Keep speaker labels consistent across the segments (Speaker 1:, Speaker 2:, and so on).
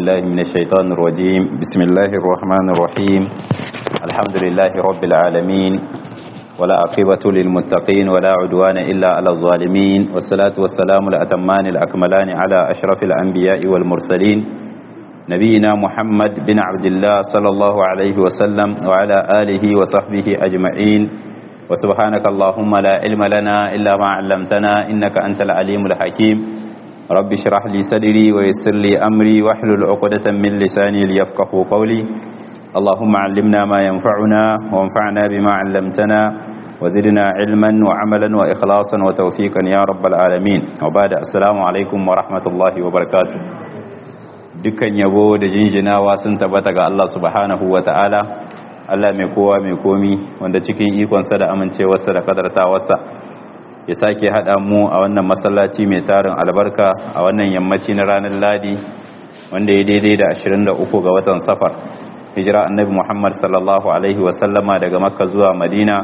Speaker 1: بالله من الشيطان الرجيم بسم الله الرحمن الرحيم الحمد لله رب العالمين ولا عقبة للمتقين ولا عدوان إلا على الظالمين والصلاة والسلام الأتمان الأكملان على أشرف الأنبياء والمرسلين نبينا محمد بن عبد الله صلى الله عليه وسلم وعلى آله وصحبه أجمعين وسبحانك اللهم لا علم لنا إلا ما علمتنا إنك أنت العليم الحكيم رب اشرح لي صدري ويسر لي أمري واحلل عقدة من لساني ليفقه قولي اللهم علمنا ما ينفعنا وانفعنا بما علمتنا وزدنا علما وعملا وإخلاصا وتوفيقا يا رب العالمين وبعد السلام عليكم ورحمة الله وبركاته dukkan yabo da jinjinawa sun tabbata ga Allah subhanahu wa ta'ala Allah mai kowa mai komi wanda cikin ikonsa da amincewarsa da kadartawarsa ya sake haɗa mu a wannan masallaci mai tarin albarka a wannan yammaci na ranar ladi wanda ya daidai da 23 ga watan safar hijira annabi muhammad sallallahu alaihi wasallama daga makka zuwa madina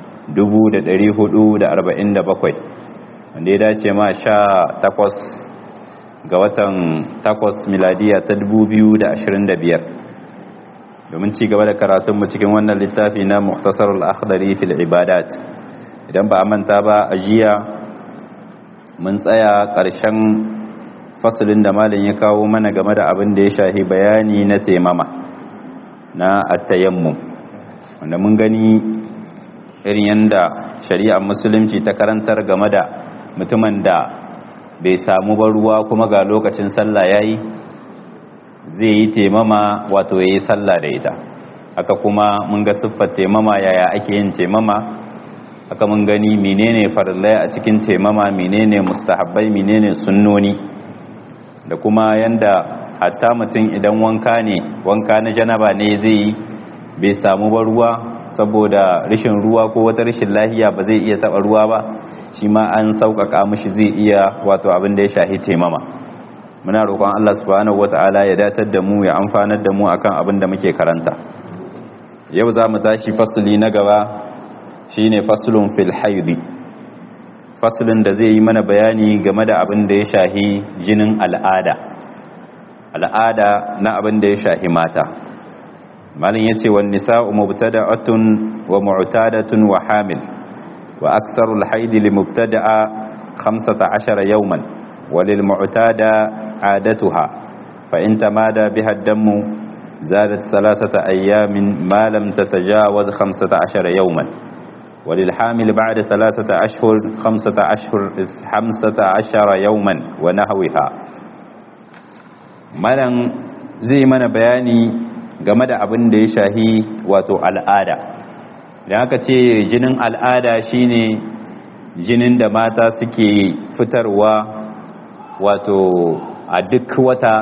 Speaker 1: 447 wanda ya dace ma sha takwas ga watan takwas miladiya ta 2025 domin ci gaba da karatunmu cikin wannan littafi na muktasar al-akhdari fil ibadat idan ba a manta ba a jiya mun tsaya ƙarshen fasulin da malin ya kawo mana game da abin da ya shahi bayani na taimama na attayammum wanda mun gani irin yadda shari'ar musulunci ta karantar game da mutumin da bai samu ba ruwa kuma ga lokacin sallah yayi zai yi taimama wato ya yi sallah da ita haka kuma mun ga siffar taimama yaya ake yin taimama haka mun gani menene farillai a cikin taimama menene mustahabbai menene sunnoni da kuma yanda hatta mutum idan wanka ne wanka na janaba ne zai yi bai samu ba ruwa saboda rashin ruwa ko wata rashin lahiya ba zai iya taba ruwa ba shi ma an sauƙaƙa mishi zai iya wato abin da ya shahi taimama muna roƙon Allah subhanahu wata'ala ya datar da mu ya amfanar da mu akan abin da muke karanta yau za mu tashi fasuli na gaba shine faslun fil haidi faslun da zai yi mana bayani game da abin da ya shahi jinin al'ada al'ada na abin da ya shahi mata malin yace wan nisa'u mubtada'atun wa mu'tadatun wa hamil wa aksarul haidi li mubtada'a 15 yawman walil mu'tada عادتها فإن تمادى بها الدم زادت ثلاثة أيام ما لم تتجاوز خمسة عشر يوما وللحامل بعد ثلاثة أشهر خمسة أشهر خمسة عشر يوما ونحوها malan zai mana bayani game da abin da ya shahi wato al'ada da aka ce jinin al'ada shine jinin da mata suke fitarwa wato a duk wata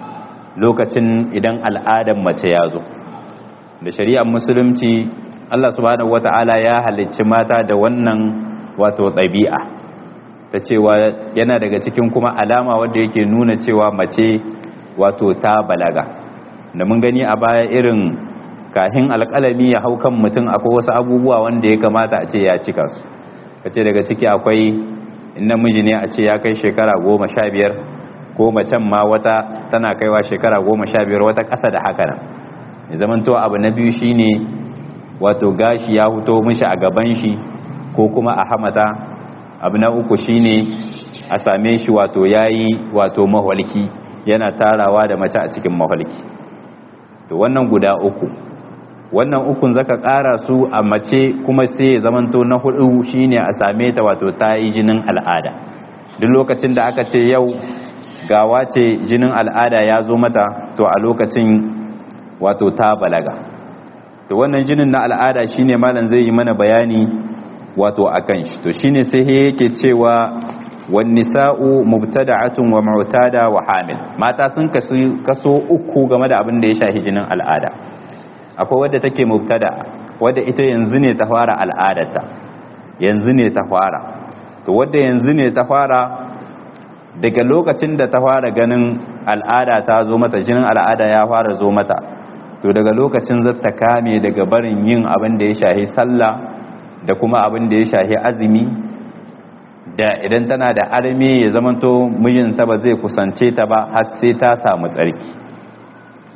Speaker 1: lokacin idan al'adar mace ya zo da shari'ar musulunci Allah subhanahu wata'ala ya halicci mata da wannan wato ɗabi'a ta cewa yana daga cikin kuma alama wadda yake nuna cewa mace wato ta balaga da mun gani a baya irin kahin alƙalami ya hau kan mutum akwai wasu abubuwa wanda ya kamata a ce ya cika su ka ce daga ciki akwai in namiji ne a ce ya kai shekara goma sha biyar ko macen ma wata tana kaiwa shekara goma sha biyar wata ƙasa da haka nan ya zamanto abu na biyu shine wato gashi ya huto mishi a gaban shi ko kuma a hamata abu na uku shine a same shi wato yayi wato mahalki yana tarawa da mace a cikin mahalki to wannan guda uku wannan ukun zaka ƙara su a mace kuma sai ya zamanto na hudu shine a same ta wato ta yi jinin al'ada duk lokacin da aka ce yau gawa ce jinin al'ada ya zo mata to a lokacin wato ta balaga to wannan jinin na al'ada shine malam zai yi mana bayani wato akan shi to shine sai yake cewa wan nisa'u mubtada'atun wa mu'tada wa hamil mata sun kasu kaso uku game da abin da ya shafi jinin al'ada akwai wadda take mubtada wadda ita yanzu ne ta fara al'adarta yanzu ne ta fara to wadda yanzu ne ta fara daga lokacin da ta fara ganin al'ada ta zo mata jinin al'ada ya fara zo mata to daga lokacin zata kame daga barin yin abin da ya shahi sallah da kuma abin da ya shahi azumi da idan tana da arme ya zamanto mijinta ba zai kusance ta ba har sai ta samu tsarki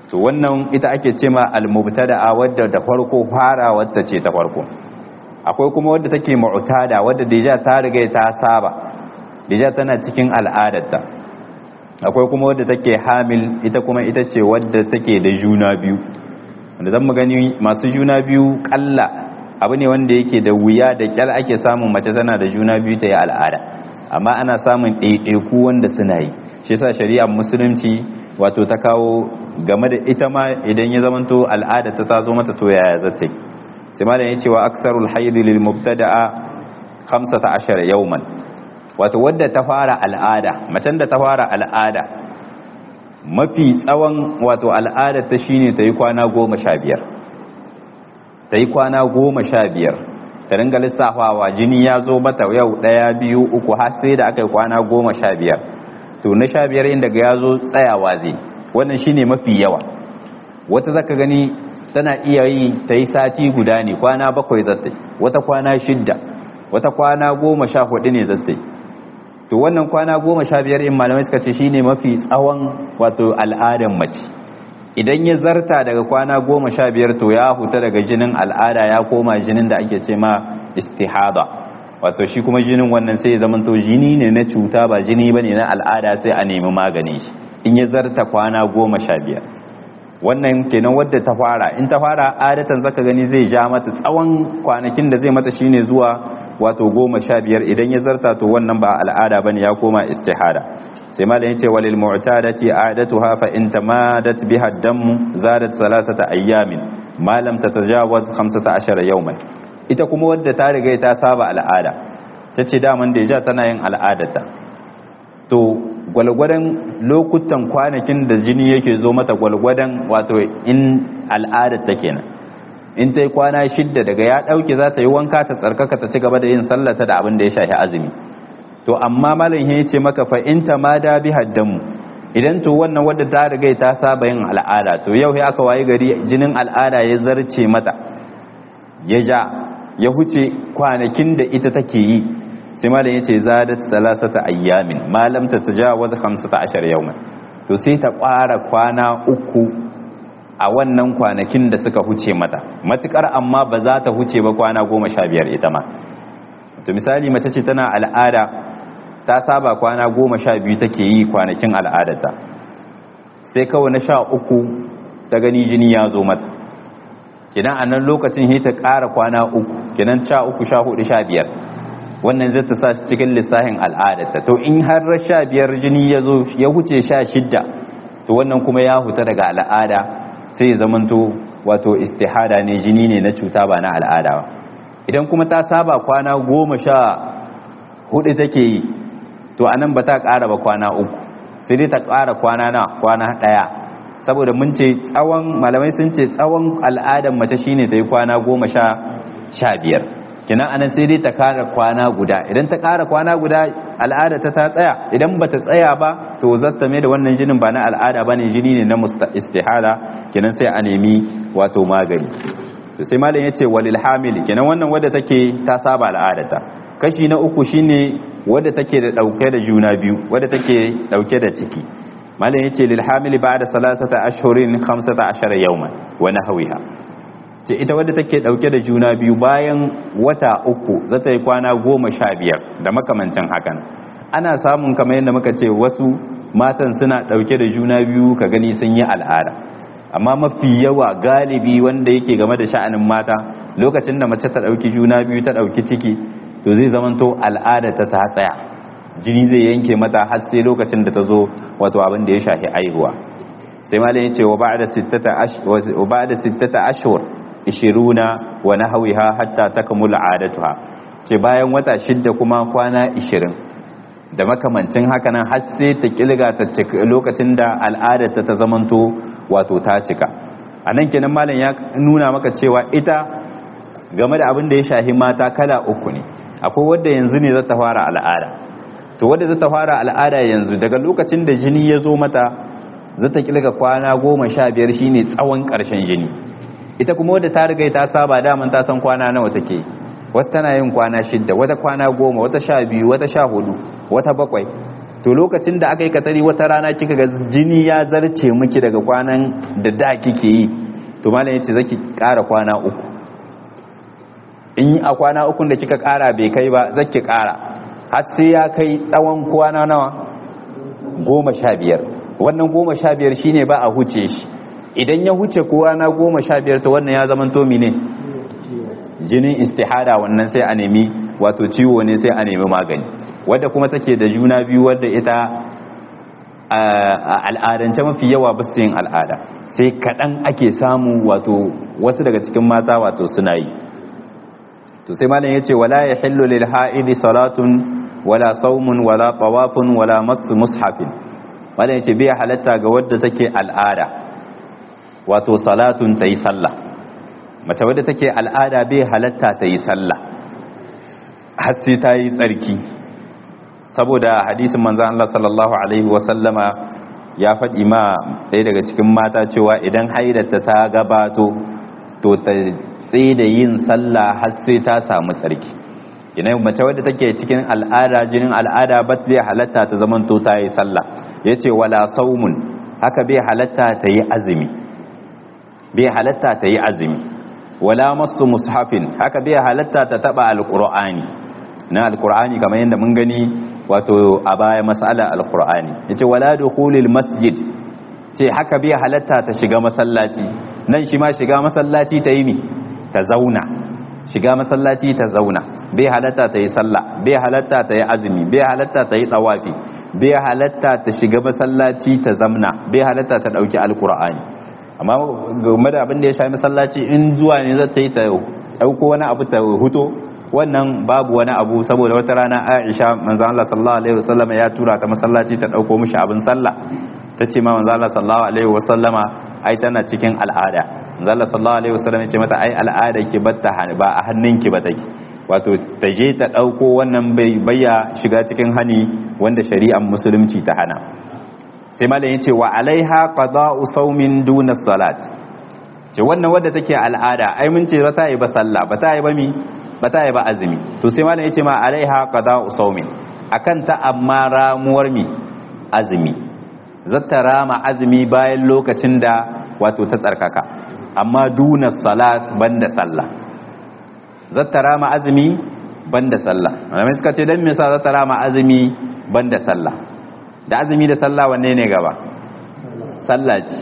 Speaker 1: to wannan ita ake ce ma al-mubtada'a wadda da farko fara wadda ce ta farko akwai kuma wadda take mu'tada wadda deja ta riga ta saba deja tana cikin al'adarta akwai kuma wadda take hamil ita kuma ita ce wadda take da juna biyu wanda zan mu gani masu juna biyu kalla abu ne wanda yake da wuya da kyal ake samun mace tana da juna biyu ta yi al'ada amma ana samun ɗaiɗaiku wanda suna yi shi yasa shari'ar musulunci wato ta kawo game da ita ma idan ya zamanto al'ada ta tazo mata to yaya zata yi sai malam ya ce wa aksarul haidi lil mubtada'a 15 yawman wato wadda ta fara al'ada macen da ta fara al'ada mafi tsawon wato al'ada ta shine ta yi kwana goma sha biyar ta yi kwana goma sha biyar ta ringa lissafawa jini ya zo mata yau ɗaya biyu uku har sai da aka yi kwana goma sha biyar to na sha biyar inda ga ya zo tsayawa zai wannan shine mafi yawa wata zaka gani tana iya yi ta yi sati guda ne kwana bakwai zattai wata kwana shidda wata kwana goma sha hudu ne zattai to wannan kwana goma sha biyar in malamai suka ce shine mafi tsawon wato al'adan mace idan ya zarta daga kwana goma sha biyar to ya huta daga jinin al'ada ya koma jinin da ake ce ma istihada wato shi kuma jinin wannan sai ya zamanto jini ne na cuta ba jini ba ne na al'ada sai a nemi magani shi in ya zarta kwana goma sha biyar wannan kenan wadda ta fara in ta fara adatan zaka gani zai ja mata tsawon kwanakin da zai mata shine zuwa wato goma sha biyar idan ya zarta to wannan ba al'ada bane ya koma istihada sai malam yace walil mu'tadati adatuha fa in tamadat biha ad-dam zadat salasata ayyamin ma lam tatajawaz 15 yawman ita kuma wadda ta riga ta saba al'ada tace daman da ja tana yin al'adarta to gwalgwadon lokutan kwanakin da jini yake zo mata gwalgwadon wato in al'adar ta kenan in ta yi kwana shidda daga ya ɗauke za ta yi wanka ta tsarkaka ta ci gaba da yin sallata da abin da ya shafi azumi to amma malam ya ce maka fa in ta ma da bi haddamu idan to wannan wadda ta riga ta saba yin al'ada to yau ya aka waye gari jinin al'ada ya zarce mata ya ja ya huce kwanakin da ita take yi sai malam yace zadat salasata ayyamin malam ta tajawaz 15 yawman to sai ta ƙara kwana uku a wannan kwanakin da suka huce mata matukar amma ba za ta huce ba kwana 15 ita ma to misali mace ce tana al'ada ta saba kwana 12 take yi kwanakin al'adarta sai kawai na sha uku ta gani jini ya zo mata kidan a nan lokacin sai ta ƙara kwana uku kidan sha uku sha hudu sha biyar wannan zai ta sa shi cikin lissahin al'adarta to in har sha biyar jini ya zo ya huce sha shidda to wannan kuma ya huta daga al'ada sai ya zamanto wato istihada ne jini ne na cuta ba na al'ada ba idan kuma ta saba kwana goma sha hudu take yi to anan ba ta ƙara ba kwana uku sai dai ta ƙara kwana na kwana ɗaya saboda mun ce tsawon malamai sun ce tsawon al'adar mace shine ta yi kwana goma sha sha biyar kinan anan sai dai ta kara kwana guda idan ta kara kwana guda al'ada ta ta tsaya idan ba ta tsaya ba to zata mai da wannan jinin ba na al'ada ba ne jini ne na istihala kinan sai a nemi wato magani to sai malam ya ce walil hamili kinan wannan wadda take ta saba al'adata kashi na uku shine wadda take da dauke da juna biyu wadda take dauke da ciki malam ya ce lil hamili ba'da salasata ashhurin 15 yawman wa nahwiha ce ita wadda take dauke da juna biyu bayan wata uku za ta yi kwana goma sha biyar da makamancin hakan ana samun kamar yadda muka ce wasu matan suna dauke da juna biyu ka gani sun yi al'ada amma mafi yawa galibi wanda yake game da sha'anin mata lokacin da mace ta dauki juna biyu ta dauki ciki to zai zamanto al'ada ta ta tsaya jini zai yanke mata har sai lokacin da ta zo wato abin da ya shafi aihuwa sai malam ya ce wa ba'da sittata wa ba'da sittata ashhur ishiruna wa nahawiha hatta takmula adatuha ce bayan wata shidda kuma kwana ishirin da makamancin haka nan har sai ta kilga ta cika lokacin da al'adarta ta zamanto wato ta cika a nan kenan malam ya nuna maka cewa ita game da abin da ya shahi mata kala uku ne akwai wadda yanzu ne za ta fara al'ada to wadda za ta fara al'ada yanzu daga lokacin da jini ya zo mata za ta kilga kwana goma sha biyar shine tsawon ƙarshen jini ita kuma wadda ta riga ta saba daman ta san kwana nawa take wata tana yin kwana shidda wata kwana goma wata sha biyu wata sha hudu wata bakwai to lokacin da aka yi katari wata rana kika ga jini ya zarce miki daga kwanan da da kike yi to malam yace zaki ƙara kwana uku in a kwana uku da kika ƙara bai kai ba zaki ƙara har sai ya kai tsawon kwana nawa goma sha biyar wannan goma sha biyar shine ba a huce shi idan ya huce kwana goma sha biyar to wannan ya zama tomi ne jinin istihada wannan sai a nemi wato ciwo ne sai a nemi magani wadda kuma take da juna biyu wadda ita a al'adance mafi yawa ba su yin al'ada sai kaɗan ake samu wato wasu daga cikin mata wato suna yi to sai malam ya ce wala ya hillu lil ha'idi salatun wala saumun wala tawafun wala masu mushafin malam ya ce bai halatta ga wadda take al'ada wato salatun ta yi sallah mace wadda take al'ada bai halatta ta yi sallah har sai ta yi tsarki saboda hadisin manzan Allah sallallahu alaihi wasallama ya faɗi ma ɗaya daga cikin mata cewa idan haidata ta gabato to ta tsaye da yin sallah har sai ta samu tsarki ina mace wadda take cikin al'ada jinin al'ada ba zai halatta ta zamanto ta yi sallah yace wala saumun haka bai halatta ta yi azumi bai halatta ta yi azumi wala masu mushafin haka bai halatta ta taba alqur'ani na alqur'ani kamar yadda mun gani wato a baya mas'ala alqur'ani yace wala dukhulil masjid ce haka bai halatta ta shiga masallaci nan shi ma shiga masallaci ta yi mi ta zauna shiga masallaci ta zauna bai halatta ta yi sallah bai halatta ta yi azumi bai halatta ta yi tsawafi bai halatta ta shiga masallaci ta zamna bai halatta ta dauki alqur'ani amma game da abin da ya shafi masallaci in zuwa ne za ta yi ta dauko wani abu ta huto wannan babu wani abu saboda wata rana Aisha manzo Allah sallallahu alaihi wasallam ya tura ta masallaci ta dauko mishi abin sallah tace ma manzo Allah sallallahu alaihi wasallama ai tana cikin al'ada manzo Allah sallallahu alaihi wasallam ya ce mata ai al'ada ki batta ba a hannunki ba take wato ta je ta dauko wannan bai bayya shiga cikin hani wanda shari'ar musulunci ta hana sai malam yace wa alaiha qada'u sawmin duna salat ce wannan wadda take al'ada ai mun ce ba ta yi ba sallah ba ta yi ba mi ba ta yi ba azumi to sai malam yace ma alaiha qada'u sawmin akan ta amma ramuwar mi azumi zata rama azumi bayan lokacin da wato ta tsarkaka amma duna salat banda sallah zata rama azumi banda sallah malamai suka ce dan me yasa zata rama azumi banda sallah da azumi da sallah wanne ne gaba sallah ce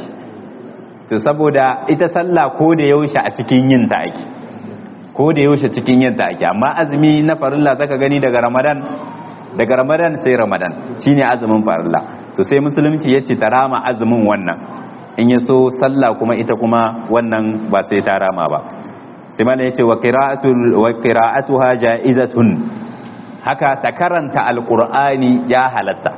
Speaker 1: to saboda ita sallah ko da yaushe a cikin yin ta ake ko da yaushe cikin yin ta ake amma azumi na farilla zaka gani daga ramadan daga ramadan sai ramadan shine azumin farilla to sai musulunci yace ta rama azumin wannan in ya so sallah kuma ita kuma wannan ba sai ta rama ba sai mana yace wa qira'atu wa qira'atuha ja'izatun haka ta karanta alqur'ani ya halatta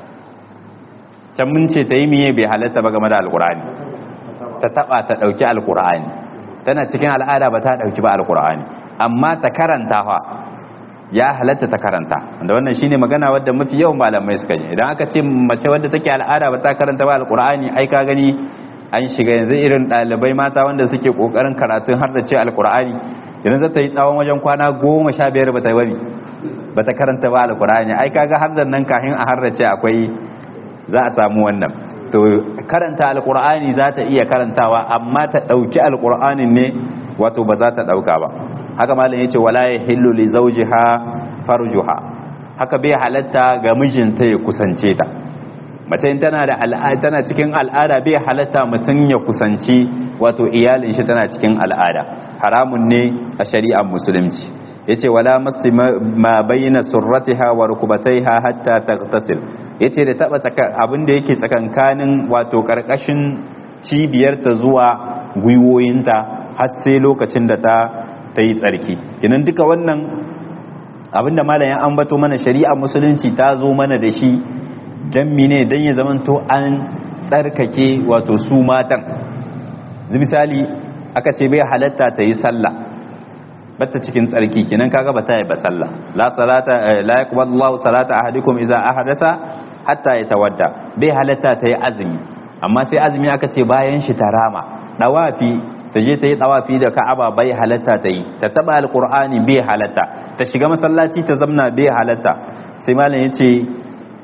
Speaker 1: can mun ce ta yi miye bai halatta ba game da alqur'ani ta taba ta dauki alqur'ani tana cikin al'ada ba ta dauki ba alqur'ani amma ta karanta fa ya halatta ta karanta wanda wannan shine magana wadda mafi yawan malamai suka yi idan aka ce mace wadda take al'ada ba ta karanta ba alqur'ani ai ka gani an shiga yanzu irin ɗalibai mata wanda suke kokarin karatun har da ce alqur'ani yanzu za ta yi tsawon wajen kwana goma sha biyar ba ta bari ba ta karanta ba alqur'ani ai kaga har da nan kahin a har da ce akwai za a samu wannan to karanta alqur'ani za ta iya karantawa amma ta dauki alqur'anin ne wato ba za ta dauka ba haka malam yace wala yahillu li zawjiha farjuha haka bai halatta ga mijinta ya kusance ta mace tana da al'ada tana cikin al'ada bai halatta mutum ya kusanci wato iyalin shi tana cikin al'ada haramun ne a shari'ar musulunci yace wala masi ma bayyana surratiha wa rukubataiha hatta taghtasil yace da taba abin da yake tsakankanin wato karkashin cibiyarta zuwa gwiwoyinta har sai lokacin da ta ta yi tsarki kinan duka wannan abinda malam ya ambato mana shari'a musulunci ta zo mana da shi dan mine dan ya zamanto an tsarkake wato su matan misali aka ce bai halatta ta yi sallah bata cikin tsarki kinan kaga bata yi ba sallah la salata la yaqbalu Allahu salata ahadikum idza ahadasa hatta yatawadda bai halatta ta yi azumi amma sai azumi aka ce bayan shi ta rama dawafi ta je ta yi tsawafi da ka'aba bai halatta ta yi ta taba alkur'ani bai halatta ta shiga masallaci ta zamna bai halatta sai malam ya ce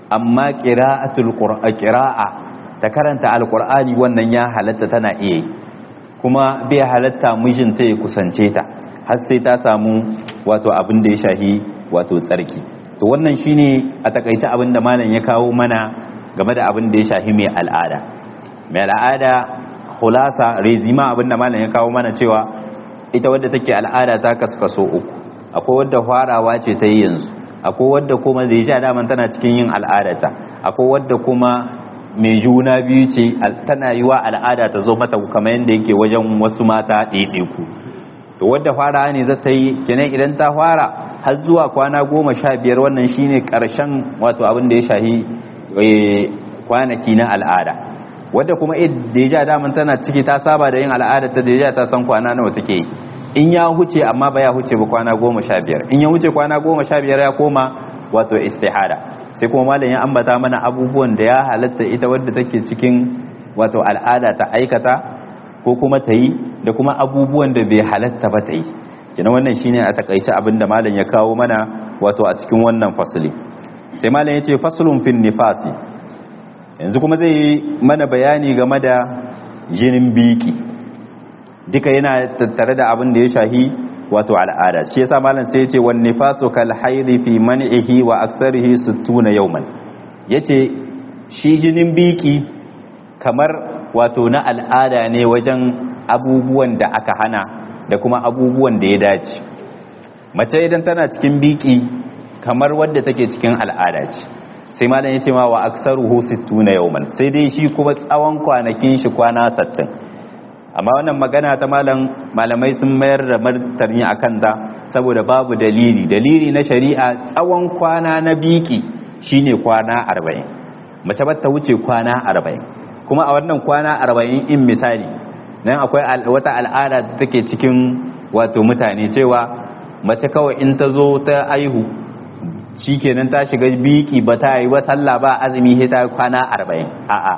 Speaker 1: amma qira'atul qira'a ta karanta alqur'ani wannan ya halatta tana iya yi kuma bai halatta mijinta ya kusance ta har sai ta samu wato abin da ya shahi wato tsarki to wannan shine a takaice abin da malam ya kawo mana game da abin da ya shahi mai al'ada mai al'ada khulasa rezima abin da malam ya kawo mana cewa ita wadda take al'ada ta kaskaso uku akwai wadda farawa ce ta yi yanzu akwai wadda kuma da ya daman tana cikin yin al'adata akwai wadda kuma mai juna biyu ce tana yi wa al'ada ta zo mata kamar yadda yake wajen wasu mata ɗaiɗaiku to wadda fara ne za ta yi kenan idan ta fara har zuwa kwana goma sha biyar wannan shine ƙarshen wato abin da ya shahi kwanaki na al'ada wadda kuma da ya daman tana ciki ta saba da yin al'ada ta da ya ta san kwana nawa take yi in ya huce amma ba ya huce ba kwana goma sha biyar in ya huce kwana goma sha biyar ya koma wato istihada sai kuma malam ya ambata mana abubuwan da ya halatta ita wadda take cikin wato al'ada ta aikata ko kuma ta yi da kuma abubuwan da bai halatta ba ta yi kina wannan shine a takaice abin da malam ya kawo mana wato a cikin wannan fasali sai malam ya ce faslun fin nifasi yanzu kuma zai yi mana bayani game da jinin biki duka yana tattare da abin da ya shahi wato al'ada shi yasa malam sai yace wan nifasu kal haidi fi man'ihi wa aktsarihi 60 yawman yace shi jinin biki kamar wato na al'ada ne wajen abubuwan da aka hana da kuma abubuwan da ya dace mace idan tana cikin biki kamar wadda take cikin al'ada ce sai malam yace ma wa aktsaruhu 60 yawman sai dai shi kuma tsawon kwanakin shi kwana 60 amma wannan magana ta malam malamai sun mayar da martani a kanta saboda babu dalili dalili na shari'a tsawon kwana na biki shine kwana arba'in mace ba ta wuce kwana arba'in kuma a wannan kwana arba'in in misali nan akwai wata al'ada da take cikin wato mutane cewa mace kawai in ta zo ta aihu shikenan ta shiga biki ba ta yi ba sallah ba azumi sai ta kwana arba'in a'a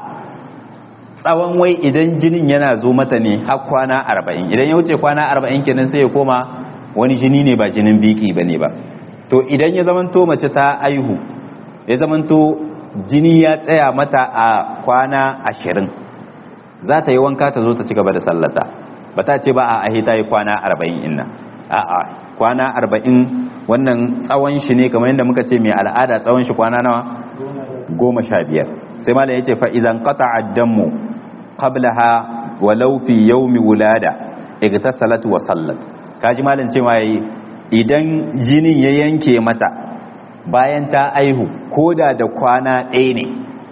Speaker 1: tsawon wai idan jinin yana zo mata ne har kwana arba'in idan ya wuce kwana arba'in kenan sai ya koma wani jini ne ba jinin biki ba ne ba to idan ya zamanto mace ta aihu ya zamanto jini ya tsaya mata a kwana ashirin za ta yi wanka ta zo ta ci gaba da sallata ba ta ce ba a ahi ta yi kwana arba'in inna a a kwana arba'in wannan tsawon shi ne kamar yadda muka ce mai al'ada tsawon shi kwana nawa goma sha biyar sai malam ya ce fa'izan kata addanmu qablaha walau fi yawmi wulada igtasalat wa sallat kaji malam cewa yayi idan jinin ya yanke mata bayan ta aihu koda da kwana ɗaya ne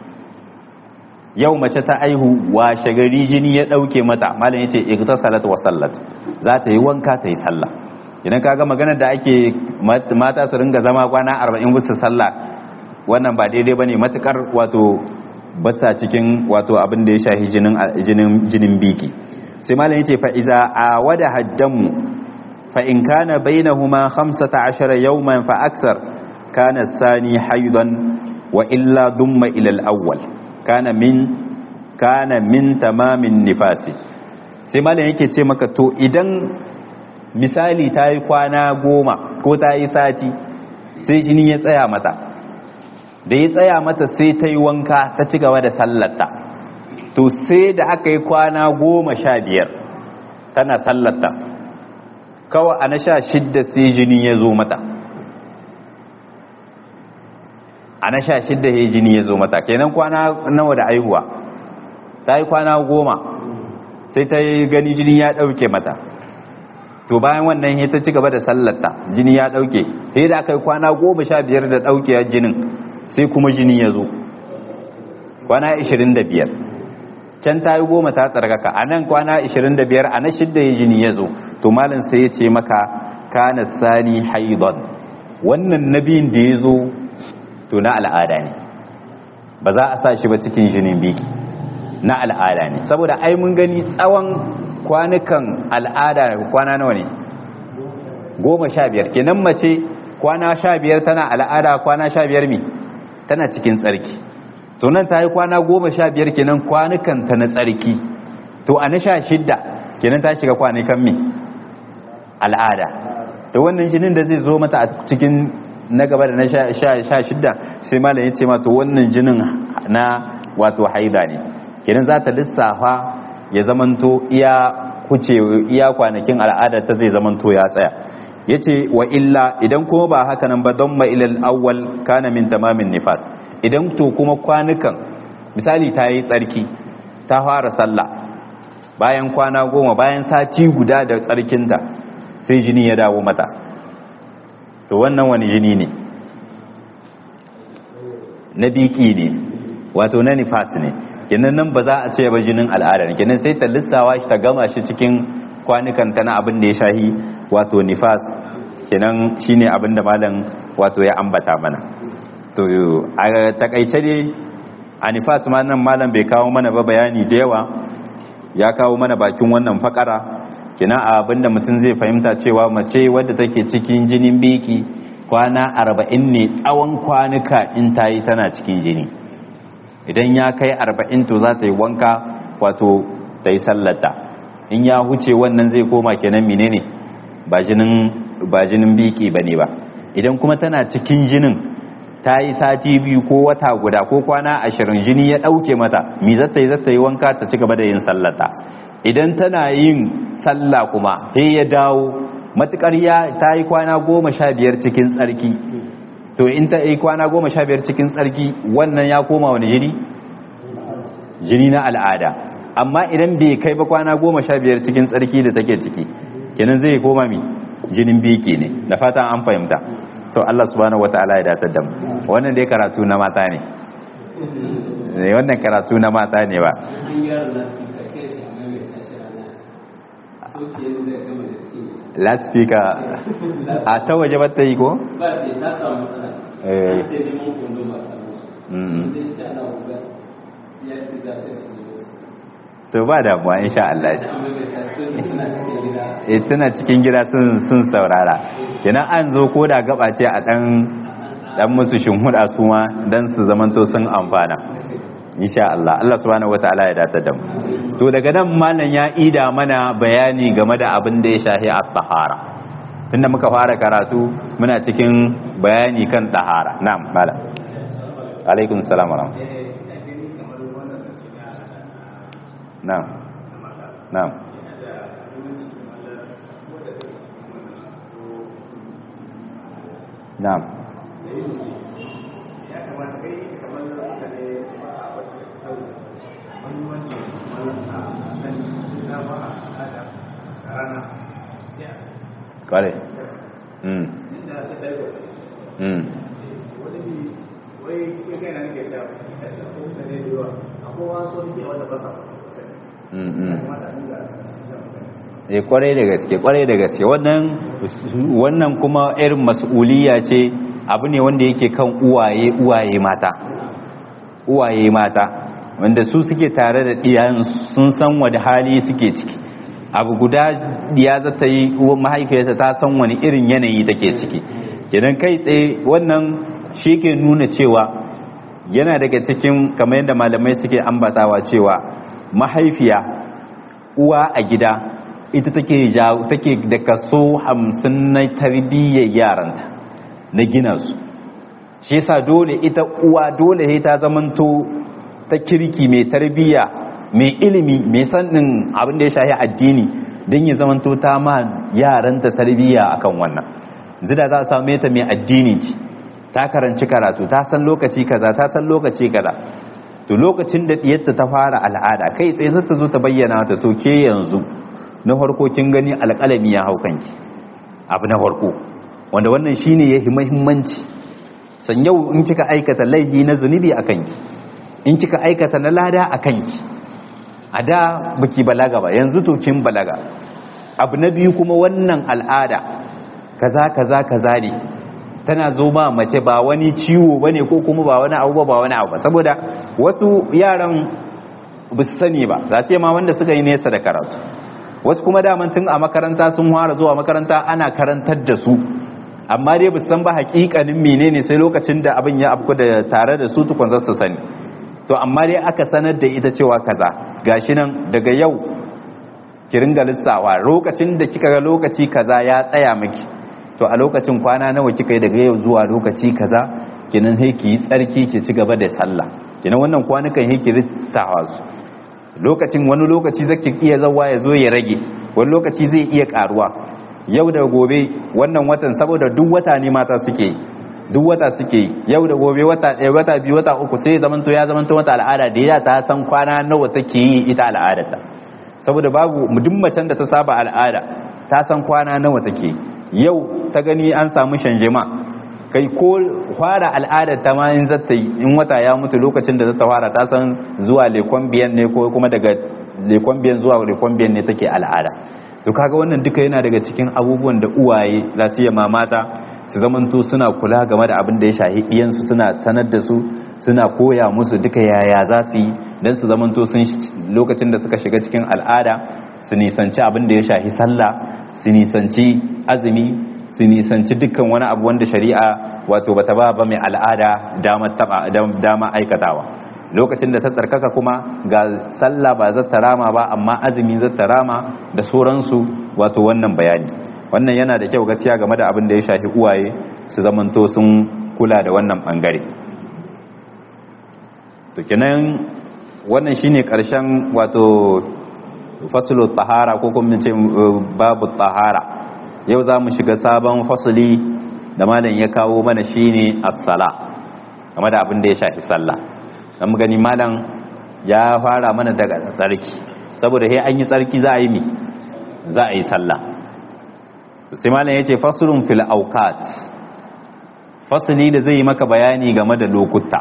Speaker 1: yau mace ta aihu washe gari jini ya ɗauke mata malam yace igtasalat wa sallat za ta yi wanka ta yi sallah idan kaga maganar da ake mata su ringa zama kwana 40 bisa sallah wannan ba daidai bane matukar wato basa cikin wato abin da ya shahi jinin jinin biki sai malam yace fa iza awada haddamu fa in kana bainahuma 15 yawman fa aksar kana sani haidan wa illa dumma ila al-awwal kana min kana min tamamin nifasi sai malam yake ce maka to idan misali ta yi kwana goma ko ta yi sati sai jini ya tsaya mata da ya tsaya mata sai ta yi wanka ta ci gaba da sallarta to sai da aka yi kwana goma sha biyar tana sallarta kawai a na sha shidda sai jini ya zo mata a na sha shidda ya jini ya zo mata kenan kwana nawa da aihuwa ta yi kwana goma sai ta yi gani jini ya ɗauke mata to bayan wannan ya ta ci gaba da sallarta jini ya ɗauke sai da aka yi kwana goma sha biyar da ɗauke jinin sai kuma jini ya zo kwana 25 can ta yi goma ta tsarkaka a nan kwana 25 a na shidda ya jini ya zo to malin sai ya ce maka kana sani haidon wannan nabiyin da ya zo to na al'ada ne ba za a sa shi ba cikin jinin biki na al'ada ne saboda ai mun gani tsawon kwanukan al'ada kwana nawa ne goma sha biyar kenan mace kwana sha biyar tana al'ada kwana sha biyar mi tana cikin tsarki to nan ta yi kwana goma sha biyar kenan kwanukan ta na tsarki to a na sha shidda kenan ta shiga kwanukan mi al'ada to wannan jinin da zai zo mata a cikin na gaba da na sha shidda sai malam ya ce ma to wannan jinin na wato haida ne kenan za ta lissafa ya zamanto iya kuce iya kwanakin al'ada ta zai zamanto ya tsaya yace wa illa idan kuma ba haka nan ba don ma ilal awwal kana min tamamin nifas idan to kuma kwanukan misali ta yi tsarki ta fara sallah bayan kwana goma bayan sati guda da tsarkinta sai jini ya dawo mata to wannan wani jini ne na biki ne wato na nifas ne kenan nan ba za a ce ba jinin al'ada ne kenan sai ta lissawa shi ta gama shi cikin kwanukan ta na abin da ya shahi wato nifas kenan shine abin da malam wato ya ambata mana to a takaice dai a nifas ma nan malam bai kawo mana ba bayani da yawa ya kawo mana bakin wannan fakara kenan abin da mutum zai fahimta cewa mace wadda take cikin jinin biki kwana arba'in ne tsawon kwanuka in ta yi tana cikin jini idan ya kai arba'in to za ta yi wanka wato ta yi sallata in ya huce wannan zai koma kenan menene ba jinin ba jinin biki bane ba idan kuma tana cikin jinin ta yi sati biyu ko wata guda ko kwana ashirin jini ya ɗauke mata mi zata yi zata yi wanka ta ci gaba da yin sallata idan tana yin sallah kuma sai ya dawo matukar ya ta yi kwana goma sha biyar cikin tsarki to in ta yi kwana goma sha biyar cikin tsarki wannan ya koma wani jini jini na al'ada amma idan bai kai ba kwana goma sha biyar cikin tsarki da take ciki kenan zai koma mi jinin biki ne da fatan an fahimta to Allah subhanahu wataala ya datar da mu wannan dai karatu na mata ne wannan karatu na mata ne ba loudspeaker a ta waje ba ta yi ko?
Speaker 2: ba ta ta samu matsala
Speaker 1: Eh.
Speaker 2: ta neman kundin ba ta musu
Speaker 1: Mm.
Speaker 2: zai ci ana wuga ya ci za su su yi
Speaker 1: to ba damuwa insha Allah
Speaker 2: ta amma mai tasiri suna cikin gida
Speaker 1: eh tana cikin gida sun sun saurara kenan an zo ko da gaba ce a dan dan musu shinhuda su ma dan su zamanto sun amfana insha Allah Allah subhanahu wataala ya datar da mu to daga nan malam ya ida mana bayani game da abin da ya shahi at-tahara tunda muka fara karatu muna cikin bayani kan tahara na'am malam alaikum salam wa rahmatullah na'am na'am na'am kware mm mm mm mm eh kwarai da gaske kwarai da gaske wannan wannan kuma irin mas'uliyya ce abu ne wanda yake kan uwaye uwaye mata uwaye mata wanda su suke tare da diyan sun san wani hali suke ciki abu guda diya za ta yi uwan mahaifiyarta ta san wani irin yanayi take ciki kenan kai tsaye wannan shi ke nuna cewa yana daga cikin kamar yadda malamai suke ambatawa cewa mahaifiya uwa a gida ita take jawo take da kaso hamsin na tarbiyyar yaranta na gina su shi yasa dole ita uwa dole sai ta zamanto ta kirki mai tarbiyya mai ilimi mai sanin abin da ya shahi addini don ya zamanto ta ma yaranta tarbiyya akan wannan zida za a same ta mai addini ce ta karanci karatu ta san lokaci kaza ta san lokaci kaza to lokacin da diyarta ta fara al'ada kai tsaye zai ta zo ta bayyana ta to ke yanzu na farko kin gani alƙalami ya hau kanki abu na farko wanda wannan shine yahi muhimmanci san yau in kika aikata laifi na zunubi a kanki in kika aikata na lada a kanki a da baki balaga ba yanzu to kin balaga abu na biyu kuma wannan al'ada kaza kaza kaza ne tana zo ba mace ba wani ciwo bane ko kuma ba wani abu ba wani abu ba saboda wasu yaran ba su sani ba za su yi ma wanda suka yi nesa da karatu wasu kuma daman tun a makaranta sun fara zuwa makaranta ana karantar da su amma dai ba su san ba hakikanin menene sai lokacin da abin ya afku da tare da su tukun za su sani to amma dai aka sanar da ita cewa kaza gashi nan daga yau ki ringa lissawa lokacin da kika ga lokaci kaza ya tsaya miki to a lokacin kwana nawa kika yi daga yau zuwa lokaci kaza kenan sai ki yi tsarki ki ci gaba da sallah kenan wannan kwanukan sai ki rissawa su lokacin wani lokaci zaki iya zawa ya zo ya rage wani lokaci zai iya karuwa yau da gobe wannan watan saboda duk wata ne mata suke yi duk wata suke yi yau da gobe wata ɗaya wata biyu wata uku sai zamanto ya zamanto wata al'ada da ya ta san kwana nawa take yi ita al'adarta saboda babu duk macen da ta saba al'ada ta san kwana nawa take yau ta gani an samu shanjema kai ko fara al'adar ta ma in zata yi in wata ya mutu lokacin da zata fara ta san zuwa lekon biyan ne ko kuma daga lekon biyan zuwa lekon biyan ne take al'ada to kaga wannan duka yana daga cikin abubuwan da uwaye za su yi mamata su zamanto suna kula game da abin da ya shahi iyansu suna sanar da su suna koya musu duka yaya za su yi don su zamanto sun lokacin da suka shiga cikin al'ada su nisanci abin da ya shahi sallah su nisanci azumi su nisanci dukkan wani abu wanda shari'a wato bata ba ba mai al'ada dama aikatawa lokacin da ta tsarkaka kuma ga sallah ba zata rama ba amma azumi zata rama da sauransu wato wannan bayani wannan yana da kyau gaskiya game da abin da ya shafi uwaye su zamanto sun kula da wannan bangare to kenan wannan shine karshen wato faslu tahara ko kuma ce babu tahara yau za mu shiga sabon fasuli da malam ya kawo mana shine as-sala game da abin da ya shafi sallah dan mu gani malam ya fara mana daga tsarki saboda sai an yi tsarki za a yi mi za a yi sallah sai malam yace faslun fil awqat fasli da zai yi maka bayani game da lokuta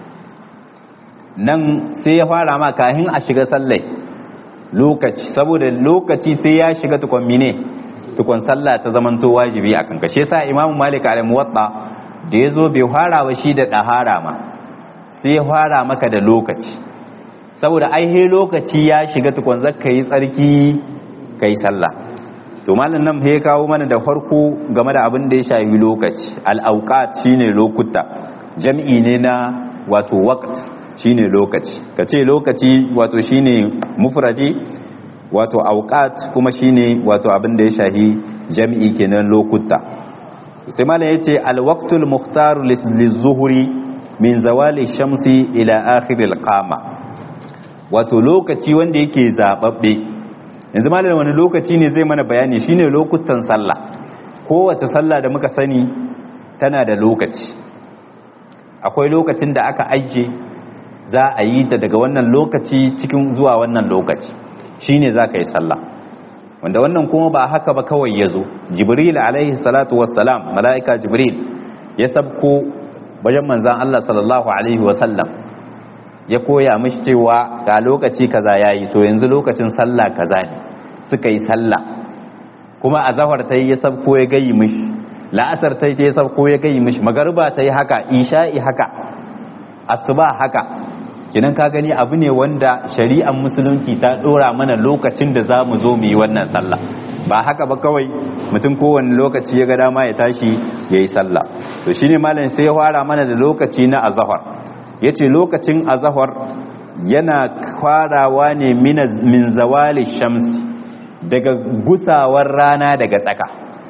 Speaker 1: nan sai ya fara ma kahin a shiga sallai lokaci saboda lokaci sai ya shiga tukon mine tukon sallah ta zamanto wajibi a kanka shi yasa imamu malik al muwatta da yazo bai fara wa shi da dahara ma sai ya fara maka da lokaci saboda ai he lokaci ya shiga tukon zakka yi tsarki kai sallah to malam nan ya kawo mana da farko game da abin da ya shafi lokaci al-awqat shine lokuta jam'i ne na wato waqt shine lokaci kace lokaci wato shine mufradi wato awqat kuma shine wato abin da ya shafi jam'i kenan lokuta sai malam yace al-waqtul mukhtar lizuhri min zawali shamsi ila akhir al-qama wato lokaci wanda yake zababbe yanzu malam wani lokaci ne zai mana bayani shine lokutan sallah kowace sallah da muka sani tana da lokaci akwai lokacin da aka ajiye za a yi ta daga wannan lokaci cikin zuwa wannan lokaci shine za ka yi sallah wanda wannan kuma ba haka ba kawai ya zo jibril alaihi salatu wassalam mala'ika jibril ya sabko wajen manzan Allah sallallahu alaihi wasallam ya koya mishi cewa ga lokaci kaza yayi to yanzu lokacin sallah kaza ne suka yi sallah kuma a zahar ta yi ya sabko ya gayi mishi la'asar ta yi ya sabko ya gayi mishi magariba ta yi haka isha'i haka asuba haka kinan ka gani abu ne wanda shari'ar musulunci ta dora mana lokacin da za mu zo mu yi wannan sallah ba haka ba kawai mutum kowane lokaci ya ga dama ya tashi ya yi sallah to shine malam sai ya fara mana da lokaci na azahar ya ce lokacin azahar yana farawa ne min zawali shamsi daga gusawar rana daga tsaka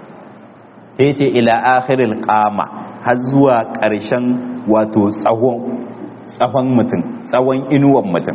Speaker 1: sai ce ila akhiril qama har zuwa ƙarshen wato tsawon tsawon mutum tsawon inuwan mutum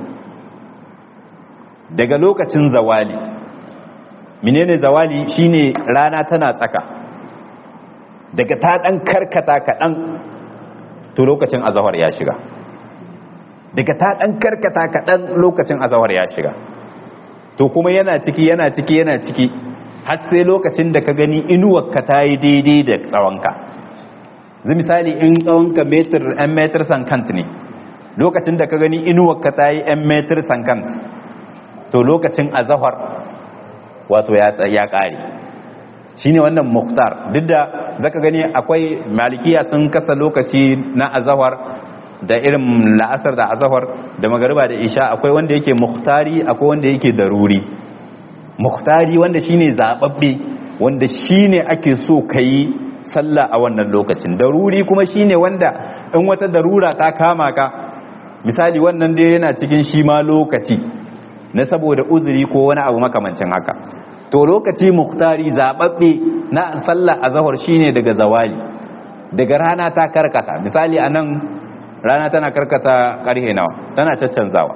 Speaker 1: daga lokacin zawali menene zawali shine rana tana tsaka daga ta dan karkata kaɗan to lokacin azahar ya shiga daga ta dan karkata kaɗan lokacin azahar ya shiga to kuma yana ciki yana ciki yana ciki har sai lokacin da ka gani inuwarka ta yi daidai da tsawonka zai misali in tsawonka metar 'yan metar sankant ne lokacin da ka gani inuwarka ta yi 'yan metar sankant to lokacin azahar wato ya ƙare shi ne wannan muhtar duk da zaka gani akwai malikiya sun kasa lokaci na azahar da irin la'asar da azahar da magariba da isha akwai wanda yake muhtari akwai wanda yake daruri muhtari wanda shine zababbe wanda shine ake so kai sallah a wannan lokacin daruri kuma shine wanda in wata darura ta kama ka misali wannan dai yana cikin shi ma lokaci na saboda uzuri ko wani abu makamancin haka to lokaci muhtari zababbe na sallah azhar shine daga zawali daga rana ta karkata misali a nan rana tana karkata karhe nawa tana caccanzawa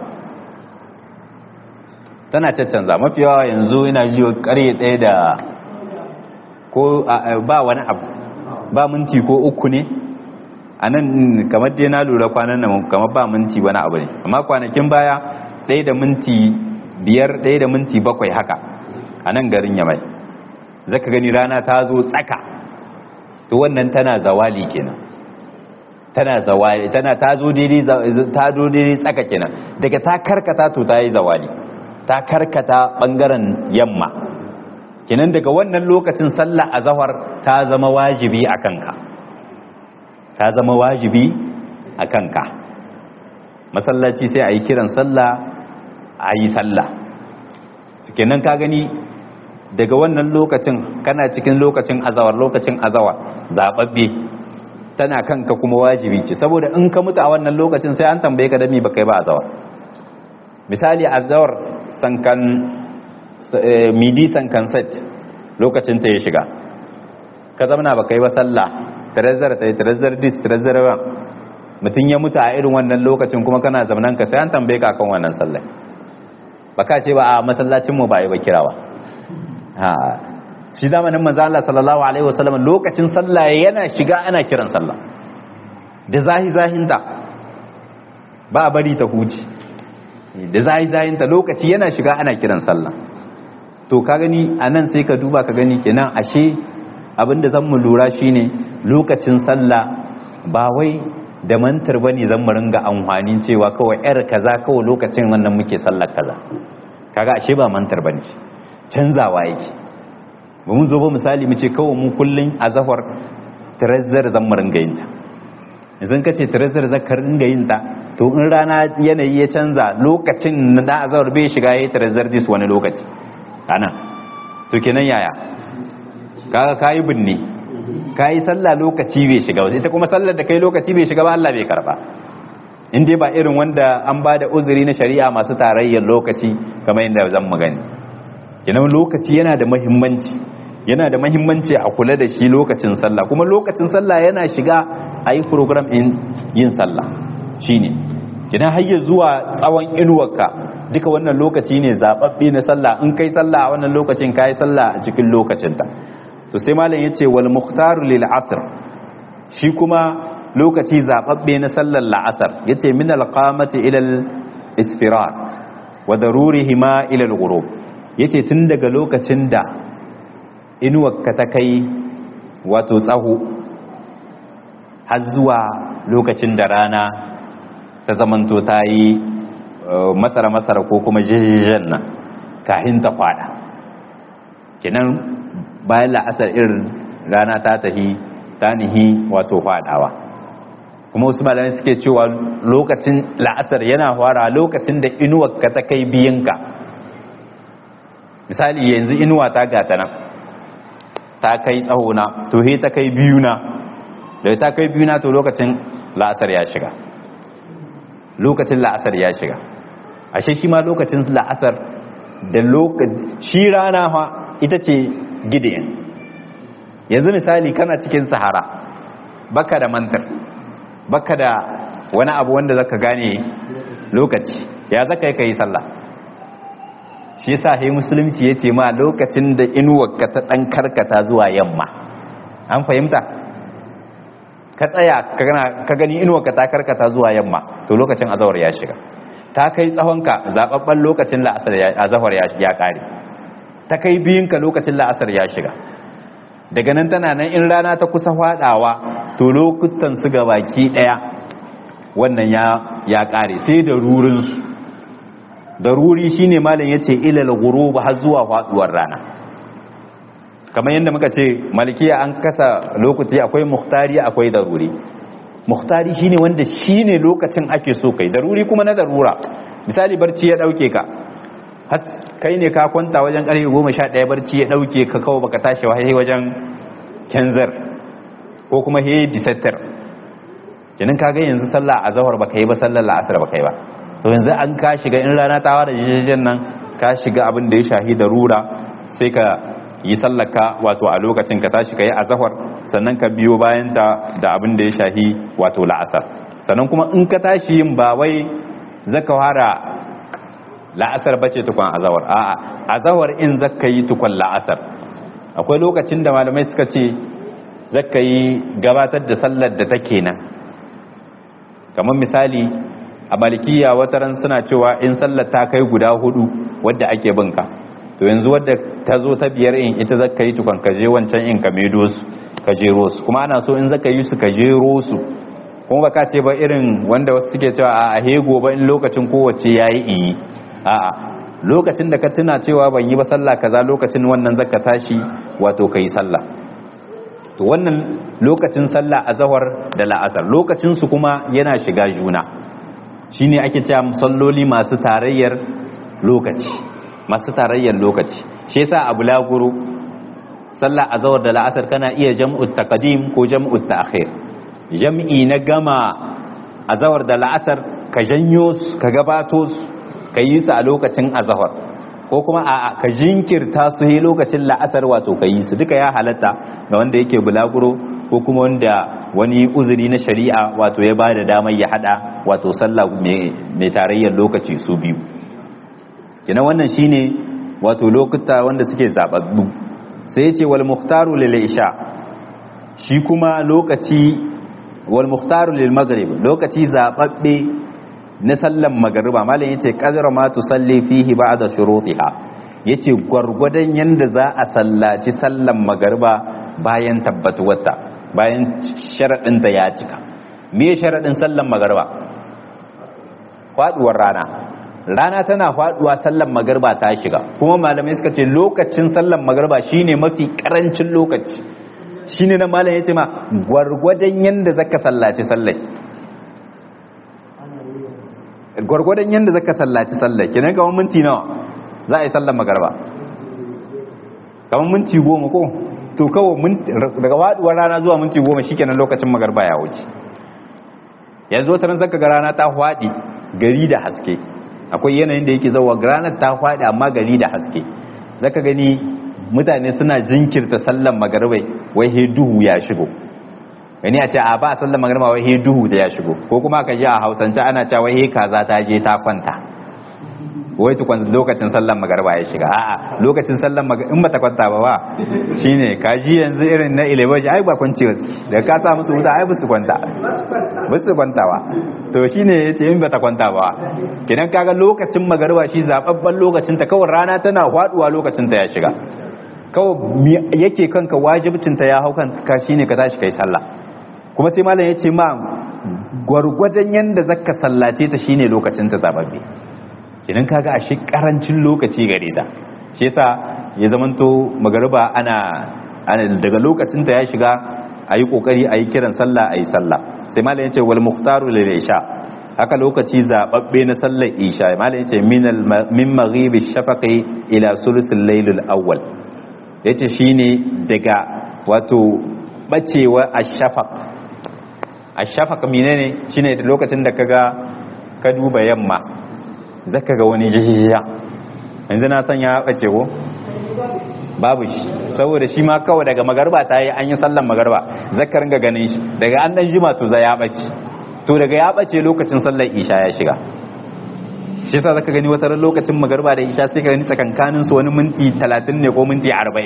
Speaker 1: tana caccanza mafi yawa yanzu ina ji karhe ɗaya da ko ba wani abu ba minti ko uku ne a nan kamar dai na lura kwanan nan kamar ba minti wani abu ne amma kwanakin baya ɗaya da minti biyar ɗaya da minti bakwai haka a nan garin yamai zaka gani rana ta zo tsaka to wannan tana zawali kenan tana zawali tana ta zo daidai ta zo daidai tsaka kenan daga ta karkata to ta yi zawali ta karkata bangaren yamma kenan daga wannan lokacin sallah azhar ta zama wajibi a kanka ta zama wajibi a kanka masallaci sai a yi kiran sallah a yi sallah kenan ka gani daga wannan lokacin kana cikin lokacin azawar lokacin azawar zababbe tana kanka kuma wajibi ce saboda in ka mutu a wannan lokacin sai an tambaye ka da me baka yi ba azawar misali azawar sankan midi sankan set lokacin ta ya shiga ka zamana baka yi ba sallah tarazzar ta tarazzar dis tarazzar ba mutum ya mutu a irin wannan lokacin kuma kana zamanan ka sai an tambaye ka kan wannan sallah baka ce ba a masallacin mu ba yi ba kirawa ha shi zamanin manzo Allah sallallahu alaihi wasallam lokacin sallah yana shiga ana kiran sallah da zahi zahinta ba a bari ta huci da zahi zahinta lokaci yana shiga ana kiran sallah to ka gani anan sai ka duba ka gani kenan ashe abinda zan mu lura shine lokacin sallah ba wai da mantar bane zan mu ringa amfani cewa kawai yar kaza kawai lokacin wannan muke sallar kaza kaga ashe ba mantar bane canzawa yake ba mun zo ba misali mu ce kawai mu kullun a zahar trezzar zan mu ringa yin ta idan ka ce trezzar zakar ringa yin ta to in rana yanayi ya canza lokacin na azhar bai shiga yayi trezzar dis wani lokaci ana to kenan yaya kaga kayi binne kayi sallah lokaci bai shiga wasu ita kuma sallar da kai lokaci bai shiga ba Allah bai karba in dai ba irin wanda an ba da uzuri na shari'a masu tarayyar lokaci kamar yadda zan magani kenan lokaci yana da muhimmanci yana da muhimmanci a kula da shi lokacin sallah kuma lokacin sallah yana shiga a yi program in yin sallah shine kenan har zuwa tsawon inuwarka duka wannan lokaci ne zababbe na sallah in kai sallah a wannan lokacin kai sallah a cikin lokacinta to sai malam yace wal muhtaru lil asr shi kuma lokaci zababbe na sallar la'asar yace min al qamati ila al isfirar wa darurihima ila al ghurub yace tun daga lokacin da inuwarka ta kai wato tsaho har zuwa lokacin da rana ta zamanto ta yi masara-masara ko kuma jijjijen nan kahin ta kwada kinan bayan la'asar irin rana ta tahi ta nihi wato kwadawa kuma wasu malamai suke cewa lokacin la'asar yana fara lokacin da inuwar ka ta kai biyinka misali yanzu inuwa ta gata nan ta kai tsahona to he ta kai biyuna da ta kai biyuna to lokacin la'asar ya shiga lokacin la'asar ya shiga ashe shi ma lokacin la'asar da lokacin shi rana fa ita ce gidiyan yanzu misali kana cikin sahara baka da mantar baka da wani abu wanda zaka gane lokaci ya zaka yi kai sallah shi yasa he musulunci yace ma lokacin da inuwarka ta dan karkata zuwa yamma an fahimta ka tsaya ka gani inuwarka ta karkata zuwa yamma to lokacin azawar ya shiga ta kai tsawonka zababban lokacin la'asar azawar ya kare ta kai biyunka lokacin la'asar ya shiga daga nan tana nan in rana ta kusa fadawa to lokutan su ga baki daya wannan ya ya kare sai da rurin su daruri shine malam yace ilal ghurub har zuwa faduwar rana kamar yadda muka ce malikiya an kasa lokaci akwai muhtari akwai daruri muhtari shine wanda shine lokacin ake so kai daruri kuma na darura misali barci ya dauke ka kai ne ka kwanta wajen karfe 11 barci ya dauke ka kawo baka tashi wa sai wajen kenzar ko kuma he disattar kenan kaga yanzu sallah azhar baka yi ba sallar la'asar baka yi ba to yanzu an ka shiga in rana ta wada jijjin nan ka shiga abin da ya shahi darura sai ka yi sallaka wato a lokacin ka tashi ka yi azahar sannan ka biyo bayanta da abin da ya shahi wato la'asar sannan kuma in ka tashi yin ba wai zaka fara la'asar bace tukun azawar a'a azawar in zaka yi tukun la'asar akwai lokacin da malamai suka ce zaka yi gabatar da sallar da take nan kamar misali a malikiya wataran suna cewa in sallar ta kai guda hudu wadda ake binka to yanzu wadda ta zo ta biyar in ita zaka yi tukun ka je wancan in ka medo su ka jero su kuma ana so in zaka yi su ka jero su kuma baka ce ba irin wanda wasu suke cewa a hego ba in lokacin kowace yayi in yi a'a lokacin da ka tuna cewa ban yi ba sallah kaza lokacin wannan zaka tashi wato kai sallah to wannan lokacin sallah azhar da la'asar lokacin su kuma yana shiga juna shine ake cewa salloli masu tarayyar lokaci masu tarayyar lokaci shi yasa abu laguru sallah azhar da la'asar kana iya jam'u taqdim ko jam'u ta'khir jam'i na gama azhar da la'asar ka janyo su ka gabato su ka yi su a lokacin azahar ko kuma a ka jinkirta su yi lokacin la'asar wato ka yi su duka ya halatta ga wanda yake bulaguro ko kuma wanda wani uzuri na shari'a wato ya ba da damar ya hada wato sallah mai tarayyar lokaci su biyu kina wannan shine wato lokuta wanda suke zababbu sai ya ce wal muhtaru lil isha shi kuma lokaci wal muhtaru lil maghrib lokaci zababbe na sallan magariba malam yace qadra ma tusalli fihi ba'da shurutiha yace gwargwadon yanda za a sallaci sallan magariba bayan tabbatuwarta bayan sharadin da ya cika me sharadin sallan magariba faduwar rana rana tana faduwa sallan magariba ta shiga kuma malamai suka ce lokacin sallan magariba shine mafi karancin lokaci shine na malam yace ma gwargwadon yanda zaka sallaci sallai gwargwadon yadda zaka sallaci sallah kenan kamar minti nawa za a yi sallar magarba kamar minti goma ko to kawai daga waduwar rana zuwa minti goma shikenan lokacin magarba ya wuce yanzu wata zaka ga rana ta hwadi gari da haske akwai yanayin da yake zauwa ranar ta hwadi amma gari da haske zaka gani mutane suna jinkirta sallar magarbai wai he duhu ya shigo gani a ce a ba sallar magarba wai he duhu da ya shigo ko kuma ka ji a hausance ana cewa wai he kaza ta je ta kwanta wai tukwan lokacin sallar magarba ya shiga a'a lokacin sallar magarba in bata kwanta ba ba shine ka ji yanzu irin na ilebaji ai ba kwanci wasu da ka sa musu wuta ai ba su kwanta ba su kwanta ba to shine yace in bata kwanta ba kidan kaga lokacin magarba shi zababban lokacin ta kawai rana tana faduwa lokacin ta ya shiga kawai yake kanka wajibcin ta ya hau kanka shine ka tashi kai sallah kuma sai malam ya ce ma gwargwadon yadda zaka sallace ta shine lokacin ta zababbe kinan kaga a shi karancin lokaci gare ta shi yasa ya zamanto magariba ana daga lokacin ta ya shiga ayi kokari ayi kiran sallah ayi sallah sai malam ya ce wal muhtaru lil isha haka lokaci zababbe na sallar isha malam ya ce min min maghibi shafaqi ila sulusul laylil awwal yace shine daga wato bacewa ashafaq ashafaq menene shine lokacin da kaga ka duba yamma zaka ga wani jijiya yanzu na san ya bace ko babu shi saboda shi ma kawai daga magarba ta yi an yi sallan magarba zaka ringa ganin shi daga an dan jima to za ya bace to daga ya bace lokacin sallar isha ya shiga shi yasa zaka gani wata ran lokacin magarba da isha sai ka gani tsakankanin su wani minti 30 ne ko minti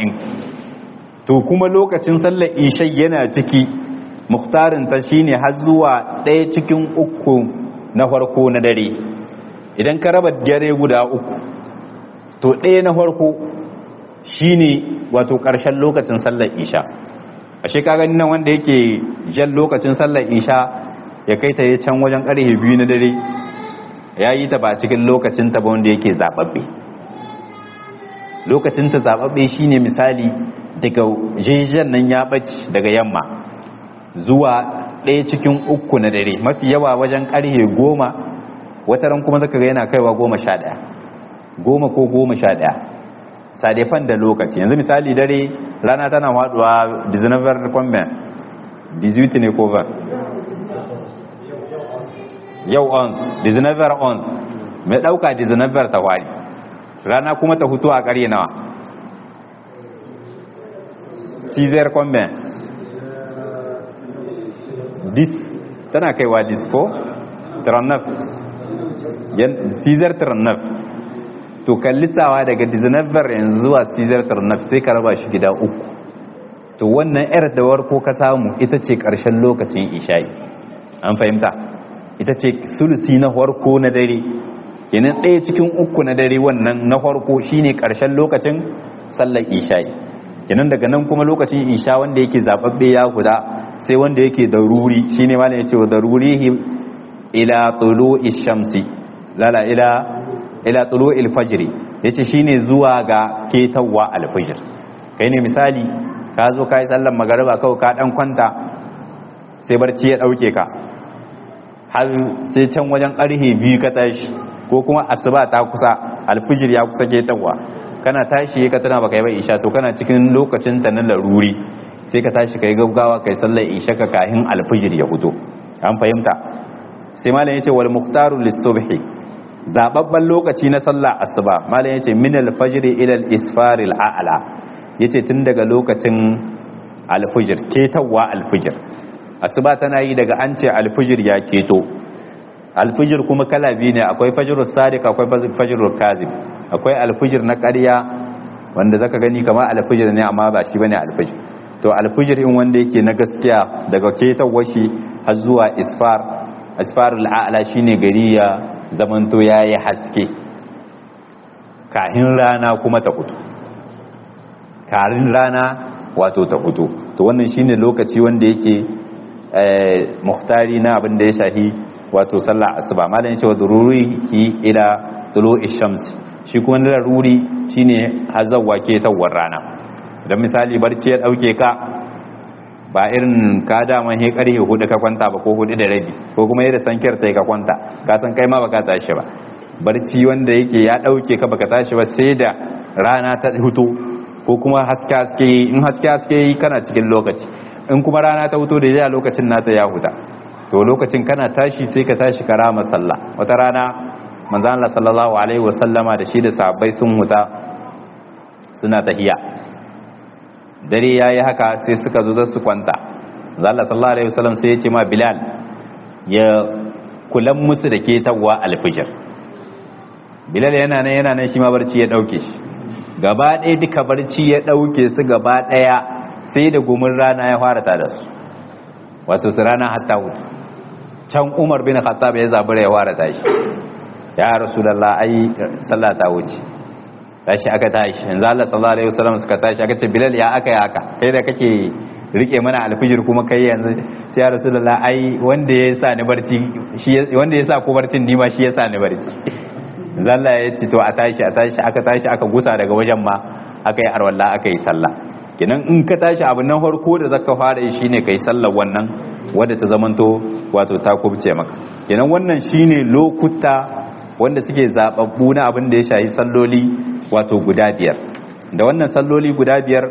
Speaker 1: 40 to kuma lokacin sallar isha yana ciki muhtarin ta shine har zuwa ɗaya cikin uku na farko na dare idan ka raba dare guda uku to ɗaya na farko shine wato ƙarshen lokacin sallar isha ashe ka gani nan wanda yake jan lokacin sallar isha ya kai ta can wajen ƙarfe biyu na dare ya yi ta ba cikin lokacin ta ba wanda yake zaɓaɓɓe lokacin ta zaɓaɓɓe shine misali daga jijiyar nan ya ɓace daga yamma zuwa ɗaya cikin uku na dare mafi yawa wajen ƙarfe goma wataran kuma zaka ga yana kaiwa goma sha ɗaya goma ko goma sha ɗaya sadefan da lokaci yanzu misali dare rana tana haɗuwa dizinavar kwamben dizuti ne ko van yau ons dizinavar ons mai ɗauka dizinavar ta wari rana kuma ta hutu a ƙarye nawa cizar kwamben dis tana kaiwa dis ko tarannaf sizar tarannaf to kallisawa daga dizinabbar yanzu zuwa sizar tarannaf sai ka raba shi gida uku to wannan yar da warko ka samu ita ce ƙarshen lokacin isha'i an fahimta ita ce sulusi na farko na dare kenan ɗaya cikin uku na dare wannan na farko shine ƙarshen lokacin sallar isha'i kenan daga nan kuma lokacin isha wanda yake zababbe ya guda sai wanda yake daruri shine malam yace wa darurihi ila tulu'i shamsi lala ila ila tulu'il fajr yace shine zuwa ga ketawa alfajr kai ne misali ka zo kai sallar magariba kawai ka dan kwanta sai barci ya dauke ka har sai can wajen karhe biyu ka tashi ko kuma asuba ta kusa alfijir ya kusa ketawa kana tashi ka tana baka yi ba isha to kana cikin lokacin ta na laruri sai ka tashi kai gaggawa kai sallar isha ka kahin alfijir ya fito an fahimta sai malam yace wal muhtaru lis-subhi zababban lokaci na sallar asuba malam yace min al-fajr ila al-isfar al-a'la yace tun daga lokacin alfijir ketawa alfijir asuba tana yi daga an ce alfijir ya keto alfijir kuma kala biyu ne akwai fajrul sadiq akwai fajrul kazib akwai alfijir na ƙarya wanda zaka gani kamar alfijir ne amma ba shi bane alfijir to alfijir in wanda yake na gaskiya daga ketawar shi har zuwa isfar isfarul a'la shine gari ya zamanto yayi haske kahin rana kuma ta fito karin rana wato ta fito to wannan shine lokaci wanda yake muhtari na abin da ya shahi wato sallah asuba malam yace wa dururihi ila tulu'i shamsi shi kuma na laruri shine hazawwa ke tawar rana idan misali barci ya dauke ka ba irin ka dama he karhe hudu ka kwanta ba ko hudu da rabi ko kuma yadda sankiyar ta ka kwanta ka san kai ma baka tashi ba barci wanda yake ya dauke ka baka tashi ba sai da rana ta hutu ko kuma haske haske in haske haske kana cikin lokaci in kuma rana ta hutu da ya lokacin nata ya huta to lokacin kana tashi sai ka tashi karama sallah wata rana manzo Allah sallallahu alaihi wasallama da shi da sahabbai sun huta suna tahiya dare yayi haka sai suka zo da su kwanta manzo Allah sallallahu alaihi wasallam sai ya ce ma Bilal ya kulan musu da ke tawwa alfijir Bilal yana nan yana nan shi ma barci ya dauke shi gaba ɗaya duka barci ya dauke su gaba ɗaya sai da gumin rana ya fara ta da su wato su rana hatta hutu can umar bin khattab ya zabura ya fara tashi ya rasulullah ai sallah ta wuce tashi aka tashi yanzu Allah sallallahu alaihi wasallam suka tashi aka ce bilal ya aka ya aka kai da kake rike mana alfijir kuma kai yanzu sai ya rasulullah ai wanda ya sa ni barci shi wanda ya sa ko barcin ni ma shi ya sa ni barci yanzu Allah ya ce to a tashi a tashi aka tashi aka gusa daga wajen ma aka yi arwalla aka yi sallah kenan in ka tashi abu nan farko da zaka fara yi shine kai sallar wannan wadda ta zamanto wato ta kubce maka kenan wannan shine lokuta wanda suke zababbu na abin da ya shayi salloli wato guda biyar da wannan salloli guda biyar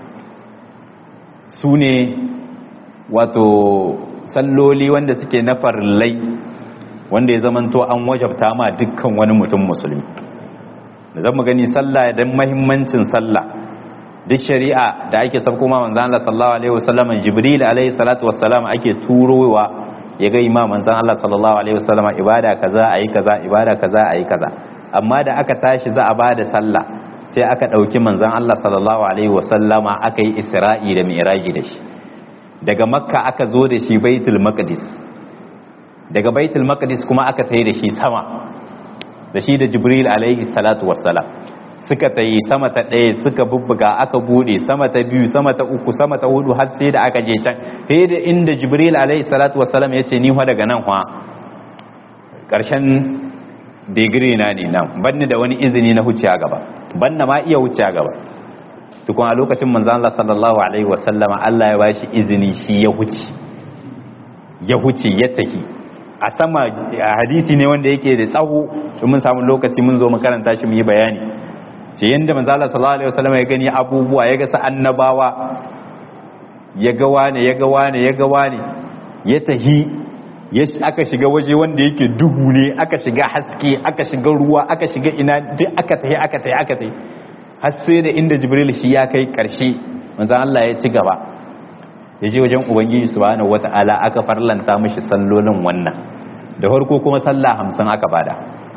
Speaker 1: su ne wato salloli wanda suke na farillai wanda ya zamanto an wajabta ma dukkan wani mutum musulmi da zan mu gani sallah don mahimmancin sallah duk shari'a da ake sabko ma manzan Allah sallallahu alaihi wasallam Jibril alaihi salatu wassalam ake turowa ya ga imam manzan Allah sallallahu alaihi wasallam ibada kaza ayi kaza ibada kaza ayi kaza amma da aka tashi za a bada sallah sai aka dauki manzan Allah sallallahu alaihi wasallama aka yi Isra'i da Mi'raji da shi daga Makka aka zo da shi Baitul Maqdis daga Baitul Maqdis kuma aka tayi da shi sama da shi da Jibril alaihi salatu wassalam suka ta yi sama ta ɗaya suka bubbuga aka bude sama ta biyu sama ta uku sama ta hudu har sai da aka je can sai da inda jibril alaihi salatu wassalam ya ce ni fa daga nan fa ƙarshen digiri na ne nan banni da wani izini na huce a gaba banna ma iya huce a gaba tukun a lokacin manzan Allah sallallahu alaihi wasallama Allah ya bashi izini shi ya huce ya huce ya tafi a sama hadisi ne wanda yake da tsawo mun samu lokaci mun zo mu karanta shi mu yi bayani ce yadda manzala sallallahu alaihi wasallam ya gani abubuwa ya ga sa annabawa ya ga wane ya ga wane ya ga wane ya tahi ya aka shiga waje wanda yake duhu ne aka shiga haske aka shiga ruwa aka shiga ina duk aka tahi aka tahi aka tahi har sai da inda jibril shi ya kai karshe manzo Allah ya ci gaba ya je wajen ubangiji subhanahu wata'ala aka farlanta mishi sallolin wannan da farko kuma sallah hamsin aka bada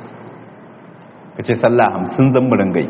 Speaker 1: ka ce sallah hamsin zan mu ringai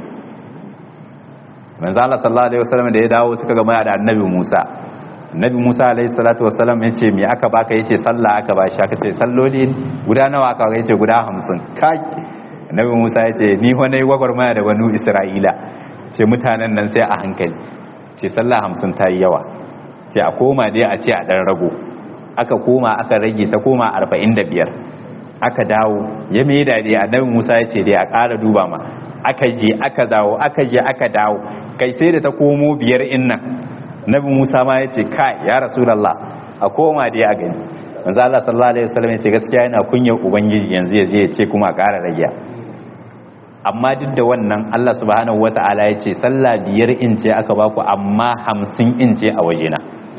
Speaker 1: manzo Allah sallallahu alaihi wasallam da ya dawo suka gama da annabi Musa annabi Musa alaihi salatu wasallam ya ce me aka baka yace sallah aka bashi aka ce salloli guda nawa aka yace guda hamsin kai annabi Musa ya ce ni wani gwagwarmaya da banu Isra'ila ce mutanen nan sai a hankali ce sallah hamsin ta yi yawa ce a koma dai a ce a ɗan rago aka koma aka rage ta koma arba'in da biyar aka dawo ya mai daɗi annabi musa ya ce dai a ƙara duba ma aka je aka dawo aka je aka dawo kai sai da ta komo biyar in nan annabi musa ma ya ce kai ya rasulallah a koma dai a gani manzo Allah sallallahu alaihi wasallam ya ce gaskiya yana kunyar ubangiji yanzu ya je ya ce kuma a ƙara rage amma duk da wannan Allah subhanahu wata'ala ya ce sallah biyar in ce aka baku amma hamsin in ce a wajena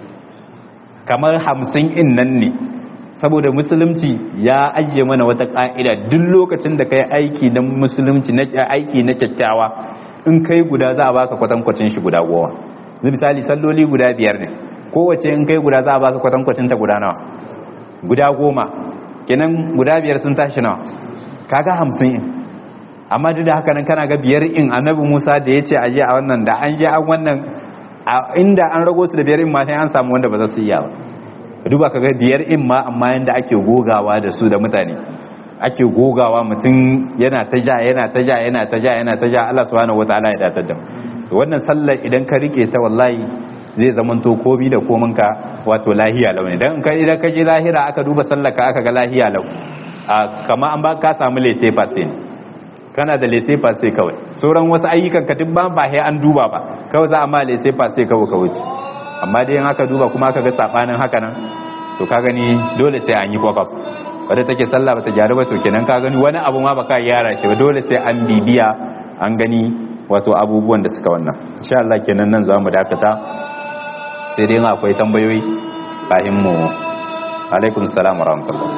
Speaker 1: kamar hamsin in nan ne saboda musulunci ya ajiye mana wata ka'ida duk lokacin da kai aiki na musulunci na aiki na kyakkyawa in kai guda za a baka kwatankwacin shi guda goma misali salloli guda biyar ne kowace in kai guda za a baka kwatankwacin ta guda nawa guda goma kenan guda biyar sun tashi nawa kaga hamsin in amma duk da haka nan kana ga biyar in annabi Musa da ya ce aje a wannan da an je an wannan inda an rago su da biyar in ma sai an samu wanda ba za su iya ba duba kaga biyar in ma amma yanda ake gogawa da su da mutane ake gogawa mutum yana ta ja yana ta ja yana ta ja yana ta ja Allah subhanahu wataala ya datar da mu to wannan sallar idan ka rike ta wallahi zai zamanto komi da kominka wato lahiya lau ne dan idan ka je lahira aka duba sallar ka aka ga lahiya lau kama an ba ka samu lese fase ne kana da lese fase kawai sauran wasu ayyukan ka duk ba ba sai an duba ba kawai za a ma lese fase kawai ka wuce amma dai in aka duba kuma aka ga sabanin haka nan to ka gani dole sai an yi kwakaf wadda take sallah bata gyaru ba to kenan ka gani wani abu ma baka yara shi ba dole sai an bibiya an gani wato abubuwan da suka wannan insha Allah kenan nan zamu dakata sai dai akwai tambayoyi kafin mu alaikum salam wa rahmatullah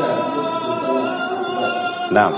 Speaker 1: na'am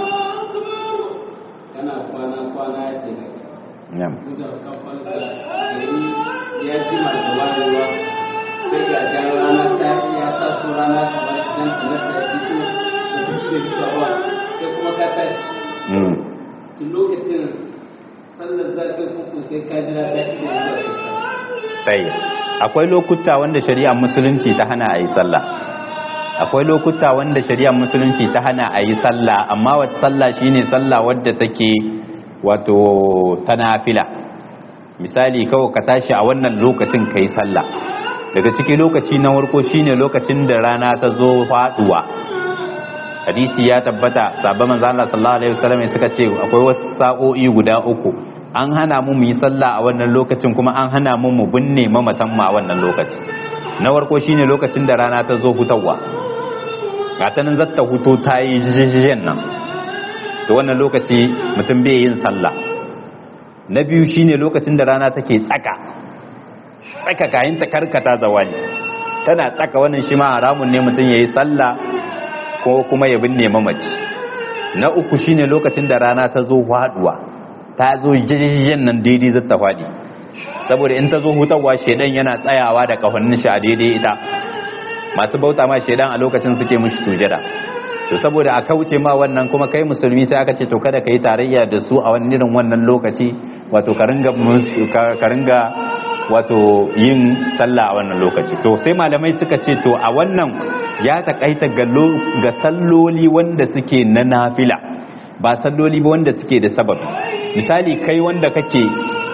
Speaker 2: kana kwana kwana ya ke
Speaker 1: na'am
Speaker 2: da kafar da gari ya jima da wayewa sai ga jan rana ta ya taso rana kamar zan tsanar da fito da kuɗi da fitowa sai kuma ka tashi
Speaker 1: mm
Speaker 2: su lokacin sallar zafi kuku sai ka jira ta ida zuwa sai
Speaker 1: sai akwai lokuta wanda shari'ar musulunci ta hana a yi sallah akwai lokuta wanda shari'ar musulunci ta hana a yi sallah amma wata sallah shine sallah wadda take wato ta nafila misali kawai ka tashi a wannan lokacin ka yi sallah daga ciki lokaci na farko shine lokacin da rana ta zo faduwa hadisi ya tabbata sabon manzo Allah sallallahu alaihi wasallam suka ce akwai wasu sa'o'i guda uku an hana mu mu yi sallah a wannan lokacin kuma an hana mu mu binne mamatan mu a wannan lokaci na farko shine lokacin da rana ta zo hutawa gata nan zata huto ta yi jijjiyen nan da wannan lokaci mutum bai yin sallah na biyu shine lokacin da rana take tsaka tsaka kayan ta karkata zawali tana tsaka wannan shi ma haramun ne mutum ya yi sallah ko kuma ya binne mamaci na uku shine lokacin da rana ta zo faduwa ta zo jijjiyen nan daidai zata faɗi saboda in ta zo hutawa shedan yana tsayawa da kafannin shi a daidai ita masu bauta ma shedan a lokacin suke mushi sujada to saboda a kauce ma wannan kuma kai musulmi sai aka ce to kada ka yi tarayya da su a wani irin wannan lokaci wato ka ringa ka ringa wato yin sallah a wannan lokaci to sai malamai suka ce to a wannan ya takaita ga ga salloli wanda suke na nafila ba salloli ba wanda suke da sababi misali kai wanda kake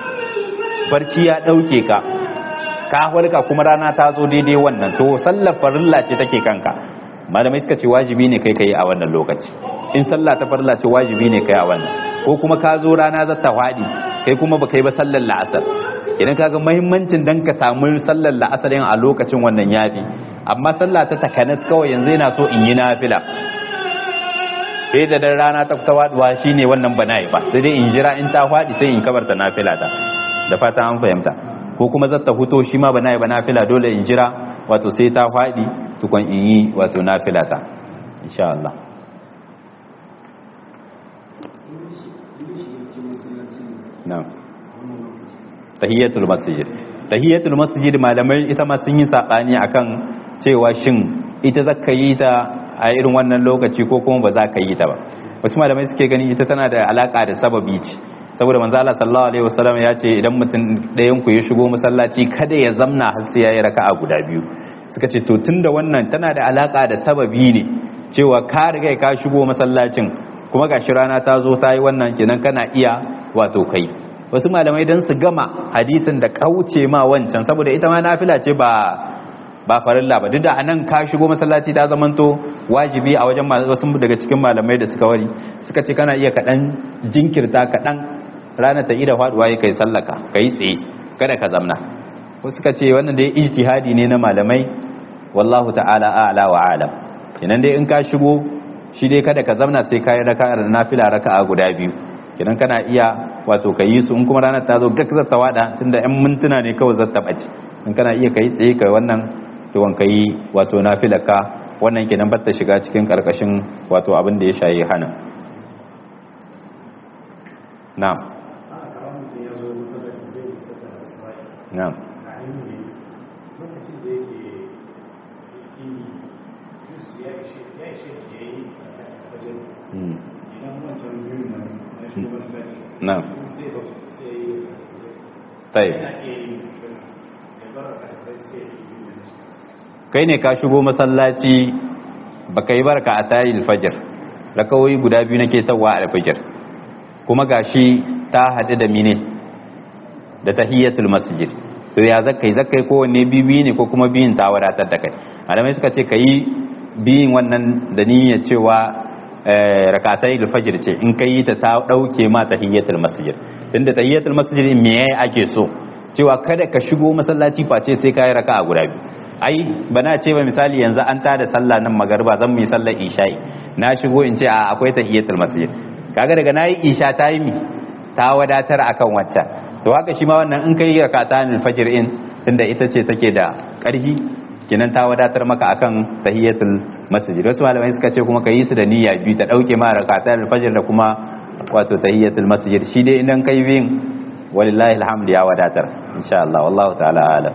Speaker 1: barci ya dauke ka ka farka kuma rana ta zo daidai wannan to sallar farilla ce take kanka malamai suka ce wajibi ne kai kai a wannan lokaci in sallah ta farilla ce wajibi ne kai a wannan ko kuma ka zo rana za ta faɗi kai kuma ba kai ba sallar la'asar idan kaga muhimmancin dan ka samu sallar la'asar yin a lokacin wannan yafi amma sallah ta takanas kawai yanzu yana so in yi nafila sai da dan rana ta kusa faduwa shine wannan bana yi ba sai dai in jira in ta faɗi sai in kabarta nafila ta da fata an fahimta ko kuma zata huto shi ma bana yi ba nafila dole in jira wato sai ta faɗi tukun in yi wato nafila ta insha Allah na'am tahiyatul masjid tahiyatul masjid malamai ita ma sun yi sabani akan cewa shin ita zaka yi ta a irin wannan lokaci ko kuma ba za ka yi ta ba wasu malamai suke gani ita tana da alaka da sababi ce saboda manzo Allah sallallahu alaihi wasallam ya ce idan mutum ɗayan ku ya shigo masallaci kada ya zamna har sai yayi raka'a guda biyu suka ce to tunda wannan tana da alaka da sababi ne cewa ka riga ka shigo masallacin kuma gashi rana ta zo ta yi wannan kenan kana iya wato kai wasu malamai dan su gama hadisin da kauce ma wancan saboda ita ma nafila ce ba ba farilla ba duk da anan ka shigo masallaci ta zamanto wajibi a wajen wasu daga cikin malamai da suka wari suka ce kana iya kaɗan jinkirta kaɗan ranar ta ida faduwa ya kai sallaka ka yi tsaye kada ka zamna wasu suka ce wannan dai ijtihadi ne na malamai wallahu ta'ala a'la wa alam kenan dai in ka shigo shi dai kada ka zamna sai ka yi raka'a da nafila raka'a guda biyu kenan kana iya wato ka yi su in kuma ranar ta zo gak zata wada tunda yan mintuna ne kawai zata bace in kana iya kai tsaye kai wannan tuwon ka yi wato nafilaka wannan kenan batta shiga cikin karkashin wato abin da ya shayi hana na'am na'am na'am tayi kai ne ka shigo masallaci baka yi barka a tayi alfajir rakawai guda biyu nake tawa alfajir kuma gashi ta haɗu da mine da tahiyyatul masjid to ya zakai zakai kowanne bibi ne ko kuma biyin ta wadatar da kai malamai suka ce kayi biyin wannan da niyyar cewa rakatai alfajir ce in kai ta ta dauke ma tahiyyatul masjid tunda tahiyyatul masjid me yayi ake so cewa kada ka shigo masallaci face sai kai raka'a guda biyu ai bana ce ba misali yanzu an tada sallah nan magarba zan mu yi sallar isha'i na shigo in ce a akwai tahiyatul masjid kaga daga nayi isha ta yi mi ta wadatar akan waccan to haka shi ma wannan in kai rakatan fajr in tunda ita ce take da karhi kinan ta wadatar maka akan tahiyatul masjid wasu malamai suka ce kuma ka yi su da niyya biyu ta dauke ma rakatan fajr da kuma wato tahiyatul masjid shi dai idan kai bin walillahi alhamdu ya wadatar insha Allah wallahu ta'ala alam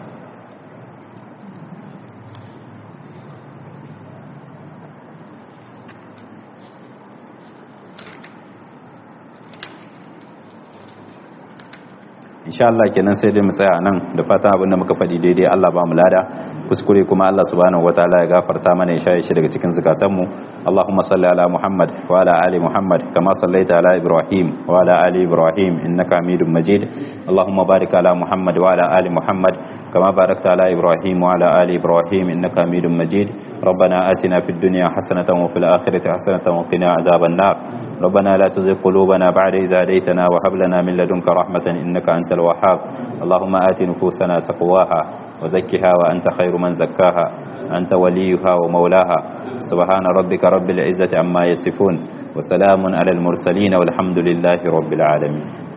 Speaker 1: insha Allah kenan sai dai mu tsaya nan da fatan abin da muka faɗi daidai Allah ba mu lada kuskure kuma Allah subhanahu wataala ya gafarta mana ya shaye shi daga cikin zakatanmu Allahumma salli ala Muhammad wa ala ali Muhammad kama sallaita ala Ibrahim wa ala ali Ibrahim innaka Hamidum Majid Allahumma barik ala Muhammad wa ala ali Muhammad كما باركت على إبراهيم وعلى آل إبراهيم إنك حميد مجيد ربنا آتنا في الدنيا حسنة وفي الآخرة حسنة وقنا عذاب النار ربنا لا تزغ قلوبنا بعد إذا هديتنا وهب لنا من لدنك رحمة إنك أنت الوهاب اللهم آت نفوسنا تقواها وزكها وأنت خير من زكاها أنت وليها ومولاها سبحان ربك رب العزة عما يصفون وسلام على المرسلين والحمد لله رب العالمين